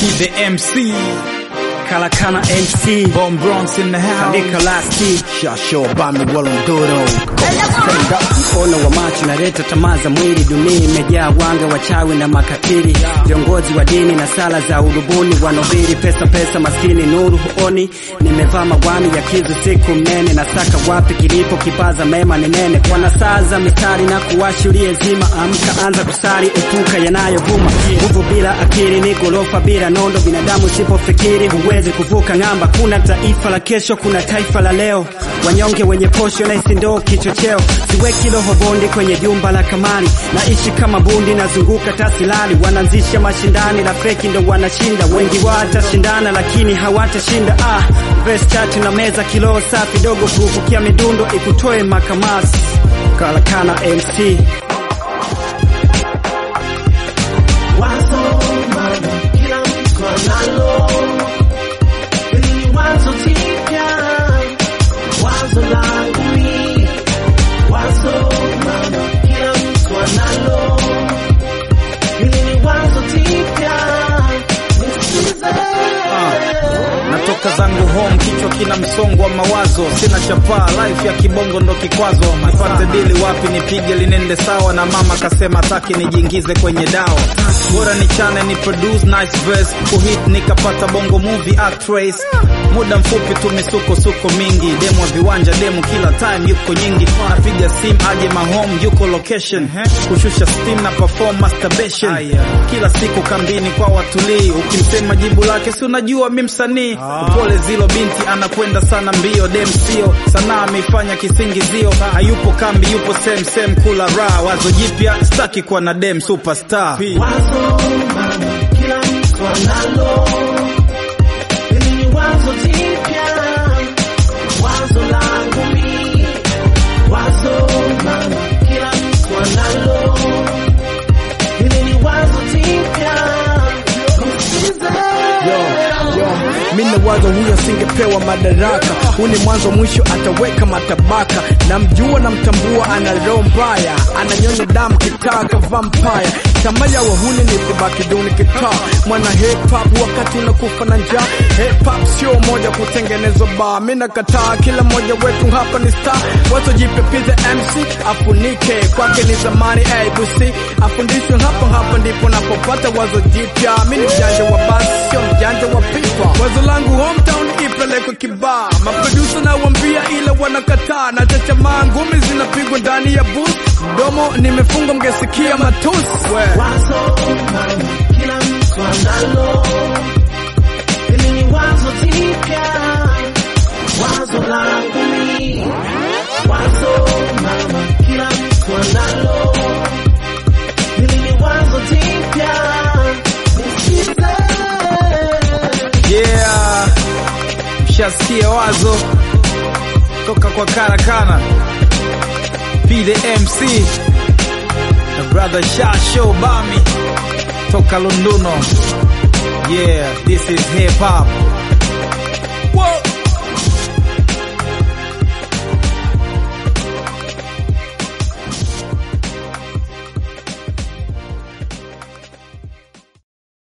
the MC, Kalakana MC Bomb Bronx in the house. Andika lasti Shasho Bami Walondoro Mkono wa macho naleta tamaa za mwili, dunia imejaa wanga wachawi na makatili, viongozi wa dini na sala za urubuni, wanohubiri pesa pesa, maskini nuru huoni. Nimevaa magwani ya kizu siku mnene, na saka wapi kilipo kipaza mema ni nene, kwa nasaa za mistari na kuwashulie zima. Amka anza kusali, epuka yanayovuma. Nguvu bila akili ni gorofa bila nondo, binadamu usipofikiri huwezi kuvuka ng'amba. Kuna taifa la kesho, kuna taifa la leo, wanyonge wenye posho na isi ndo kichocheo. Siweki roho bondi kwenye jumba la kamari, naishi kama bundi, nazunguka tasilali. Wanaanzisha mashindani la feki ndo wanashinda, wengi watashindana lakini hawatashinda. Ah, vest chati na meza kilo safi dogo, kuvukia midundo ikutoe makamasi. Kalakana MC Wazo mama, kila mtu analo, hili ni wazo jipya, wazo langu mimi. Wazo mama, kila mtu analo, hili ni wazo jipya, nisikize. Natoka zangu home, kichwa kina msongo wa mawazo, sina chapaa, life ya kibongo ndo kikwazo. Nipate dili wapi, nipige linende sawa, na mama kasema taki nijiingize kwenye dawa, bora nichane ni produce nice verse, kuhit nikapata bongo movie actress. Muda mfupi tu misuko suko mingi, demo wa viwanja, demo kila time yuko nyingi, napiga sim aje mahome, yuko location, kushusha steam na perform masturbation, kila siku kambini kwa watulii, ukimsema jibu lake si unajua mi msanii upole zilo binti anakwenda sana mbio dem sio sanaa ameifanya kisingizio hayupo kambi yupo same same kula raha wazo jipya staki kuwa na dem superstar Wazo mama, kila mtu analo, hili ni wazo jipya, wazo langu mimi. Wazo mama, kila mtu analo, hili ni wazo jipya, nisikize. Mimi wazo huyo asingepewa madaraka, huu ni mwanzo mwisho, ataweka matabaka. Namjua namtambua, ana roho mbaya, ananyonya damu kitaka vampire. Tamaa ya wahuni ni kubaki duni kitaa, mwana hip hop wakati unakufa na njaa. Hip hop sio moja kutengenezwa bar, mimi nakataa, kila mmoja wetu hapa ni star. Wazo jipya pize MC afunike, kwake ni zamani ABC, afundishwe hapa hapa ndipo napopata wazo jipya. Mimi ni mjanja wa basi, sio mjanja wa pipa. Wazo langu hometown ipelekwe kibaa, maproducer nawambia ila wanakataa, na chachamaa ngumi zinapigwa ndani ya booth, mdomo nimefunga mgesikia matusi we. Wazo mama, kila mtu analo, hili ni wazo jipya, wazo langu mimi. Wazo mama, kila mtu analo, hili ni wazo jipya, nisikize. yeah mshasikia wazo toka kwa karakana P the MC na brother Shasho Bami toka Lunduno yeah this is hip hop